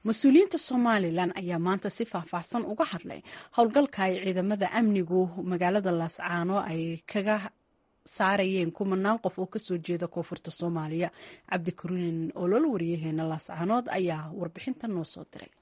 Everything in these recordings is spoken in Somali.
mas-uuliyiinta somalilan ayaa maanta si faahfaahsan uga hadlay howlgalka ay ciidamada amnigu magaalada laascaano ay kaga saarayeen kumanaan qof oo kasoo jeeda koonfurta soomaaliya cabdikariin olol wariyaheena laascaanood ayaa warbixinta noo soo diray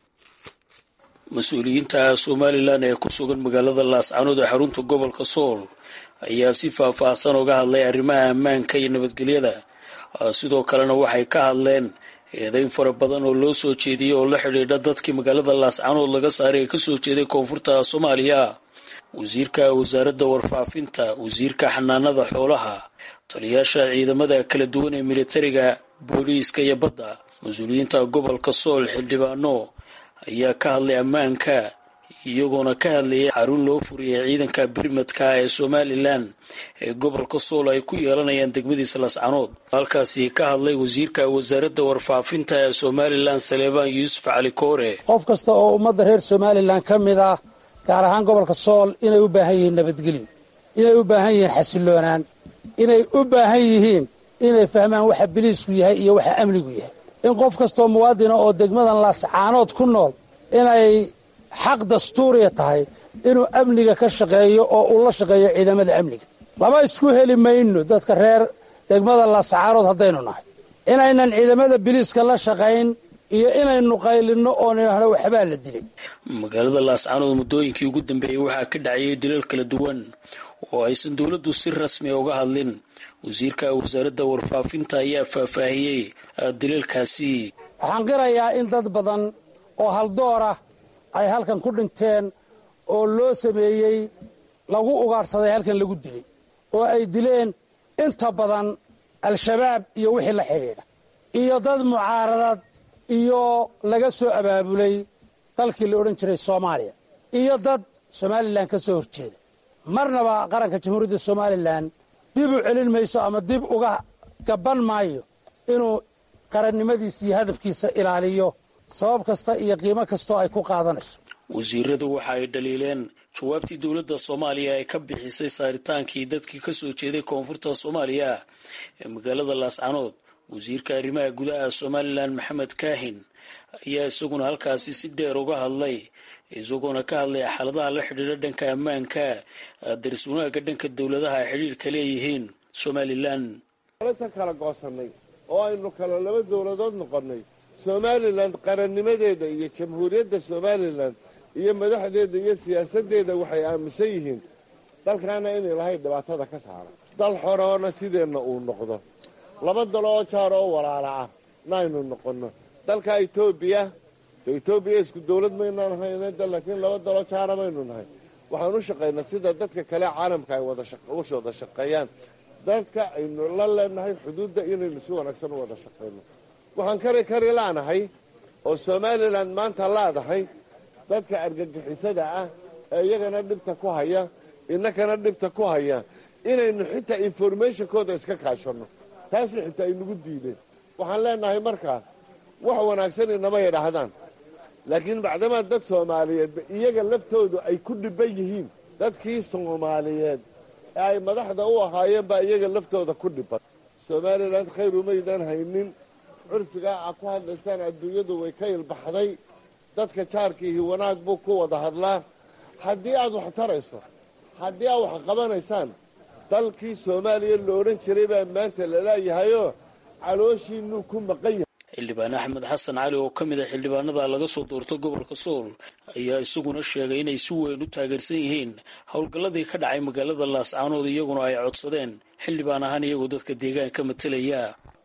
mas-uuliyiinta somalilan ee ku sugan magaalada laascaanood ee xarunta gobolka sool ayaa si faahfaahsan uga hadlay arrimaha ammaanka iyo nabadgelyada sidoo kalena waxay ka hadleen eedeyn fara badan oo loo soo jeediyey oo la xidhiidha dadkii magaalada laascaanood laga saaray ee kasoo jeeday koonfurta soomaaliya wasiirka wasaaradda warfaafinta wasiirka xanaanada xoolaha taliyaasha ciidamada kala duwan ee militariga booliiska iyo badda mas-uuliyiinta gobolka sool xildhibaano ayaa ka hadlay ammaanka iyagoona ka hadlayay xarun loo furiyay ciidanka birmadka ee somalilan ee gobolka sool ay ku yeelanayaan degmadiisa laascanood halkaasi ka hadlay wasiirka wasaaradda warfaafinta ee somalilan saleebaan yuusuf cali koore qof kasta oo ummadda reer somalilan ka mid ah gaar ahaan gobolka sool inay u baahan yihiin nabadgelyo inay u baahan yihiin xasilloonaan inay u baahan yihiin inay fahmaan waxa biliisku yahay iyo waxa amnigu yahay in qof kastoo muwaadina oo degmadan laascaanood ku nool inay xaq dastuuriya tahay inuu amniga ka shaqeeyo oo uu la shaqeeyo ciidamada amniga lama isku heli mayno dadka reer degmada laascaanood haddaynu nahay inaynan ciidamada biliiska la shaqayn iyo inaynu qaylinno oo nidhaahno waxbaa la dilay magaalada laascaanood muddooyinkii ugu dambeeyey waxaa ka dhacayay dilal kala duwan oo aysan dowladdu si rasmi uga hadlin wasiirka wasaaradda warfaafinta ayaa faahfaahiyey dilalkaasi waxaan qirayaa in dad badan oo haldoor ah ay halkan ku dhinteen oo loo sameeyey lagu ugaadhsaday halkan lagu dilay oo ay dileen inta badan al-shabaab iyo wixii la xidhiidha iyo dad mucaaradad iyo laga soo abaabulay dalkii la odhan jiray soomaaliya iyo dad somalilan ka soo horjeeda marnaba qaranka jamhuuriyadda somalilan dib u celin mayso ama dib uga gaban maayo inuu qarannimadiisa iyo hadafkiisa ilaaliyo sabab kasta iyo qiimo kastoo ay ku qaadanayso wasiiradu waxa ay dhaliileen jawaabtii dowladda soomaaliya ay ka bixisay saaritaankii dadkii kasoo jeeday koonfurta soomaaliya ee magaalada laascanood wasiirka arrimaha gudaha somalilan maxamed kaahin ayaa isaguna halkaasi si dheer uga hadlay isagoona ka hadlay xaaladaha la xidhiidha dhanka ammaanka daris wanaagga dhanka dowladaha ay xidhiirka leeyihiin somalilan ta kala goosanay oo aynu kala laba dowladood noqonnay somalilan qarannimadeeda iyo jamhuuriyadda somalilan iyo madaxdeeda iyo siyaasaddeeda waxay aaminsan yihiin dalkaana inay lahayn dhibaatada ka saara dal xoroona sideenna uu noqdo laba dalo oo jaar oo walaala ah naaynu noqonno dalka etoobiya etoobiya isku dawlad maynaan hayne laakiin laba dalo jaara maynu nahay waxaan u shaqaynaa sida dadka kale caalamka ay wada shaqeeyaan dadka aynu la leenahay xuduudda inaynu si wanaagsan u wada shaqayno waxaan kari kari laanahay oo somalilan maanta laadahay dadka argagixisada ah ee iyagana dhibta ku haya innakana dhibta ku haya inaynu xitaa informationkooda iska kaashanno taasi xitaa aynagu diideen waxaan leenahay markaa wax wanaagsan inama yidhaahdaan laakiin bacdamaa dad soomaaliyeedba iyaga laftoodu ay ku dhiban yihiin dadkii soomaaliyeed ee ay madaxda u ahaayeen baa iyaga laftooda ku dhiban somalilan khayr umaydaan haynin curfigaa a ku hadlaysaan adduunyadu way ka ilbaxday dadka jaarkiihi wanaag buu ku wada hadlaa haddii aad wax tarayso haddii aad wax qabanaysaan dalkii soomaaliya la odhan jiray baa maanta laleeyahayoo calooshiinuu ku maqan yahay xildhibaan axmed xasan cali oo ka mid a xildhibaanada laga soo doorto gobolka sool ayaa isaguna sheegay inay si weyn u taageersan yihiin howlgalladii ka dhacay magaalada laascaanood iyaguna ay codsadeen xildhibaan ahaan iyagoo dadka deegaanka matelaya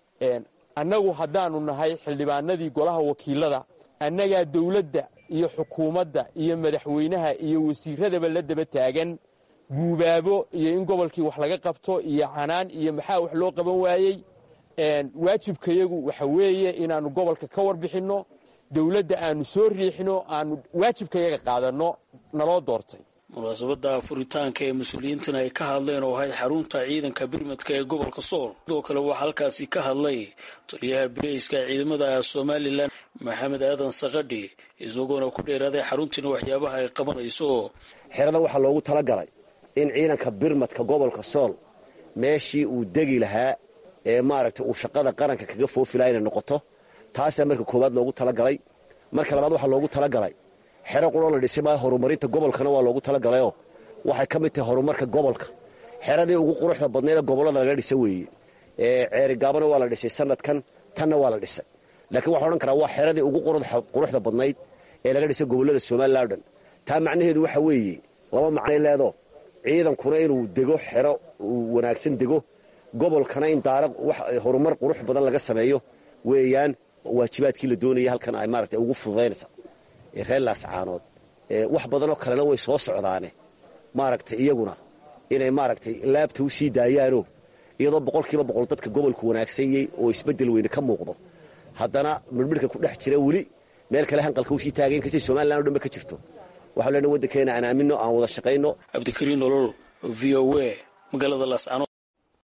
annagu haddaanu nahay xildhibaanadii golaha wakiilada annagaa dawladda iyo xukuumadda iyo madaxweynaha iyo wasiiradaba la daba taagan guubaabo iyo in gobolkii wax laga qabto iyo canaan iyo maxaa wax loo qaban waayey waajibkayagu waxa weeye inaannu gobolka ka warbixinno dawladda aanu soo riixino aanu waajibkayaga qaadanno naloo doortay munaasabadda furitaanka ee mas-uuliyiintan ay ka hadleen oo ahayd xarunta ciidanka birmadka ee gobolka sool sidoo kale waxaa halkaasi ka hadlay taliyaha bireyska ciidamada somalilan maxamed aadan sakadhi isagoona ku dheeraaday xaruntiina waxyaabaha ay qabanayso xeradan waxaa loogu talagalay in ciidanka birmadka gobolka sool meeshii uu degi lahaa ee maaragtay uu shaqada qaranka kaga foofi laha inay noqoto taasaa marka koowaad loogu talagalay marka labaad waxaa loogu talagalay xero quroo la dhisay maa horumarinta gobolkana waa loogu talagalayoo waxay ka mid tahay horumarka gobolka xeradii ugu quruxda badnayd ee gobollada laga dhisa weeye ceerigaabana waa la dhisay sanadkan tanna waa la dhisay laakiin waxaa odhan karaa waa xeradii ugu quruxda badnayd ee laga dhisay gobollada somalilan o dhan taa macnaheedu waxa weeye laba macnay leedo ciidankuna inuu dego xero uu wanaagsan dego gobolkana in daara horumar qurux badan laga sameeyo weeyaan waajibaadkii la doonaya halkan ay maaragtay ugu fududaynaysa reer laascaanood wax badanoo kalena way soo socdaane maaragtay iyaguna inay maaragtay laabta u sii daayaano iyadoo boqolkiiba boqol dadka gobolku wanaagsanyey oo isbeddel weyne ka muuqdo haddana midhmidhka ku dhex jira weli meel kale hanqalka usii taagayn kastay somalilan o dhan ba ka jirto waxau lena waddankeena aan aamino aan wada shaqayno cabdikariin nolol v o a magaalada laascaanood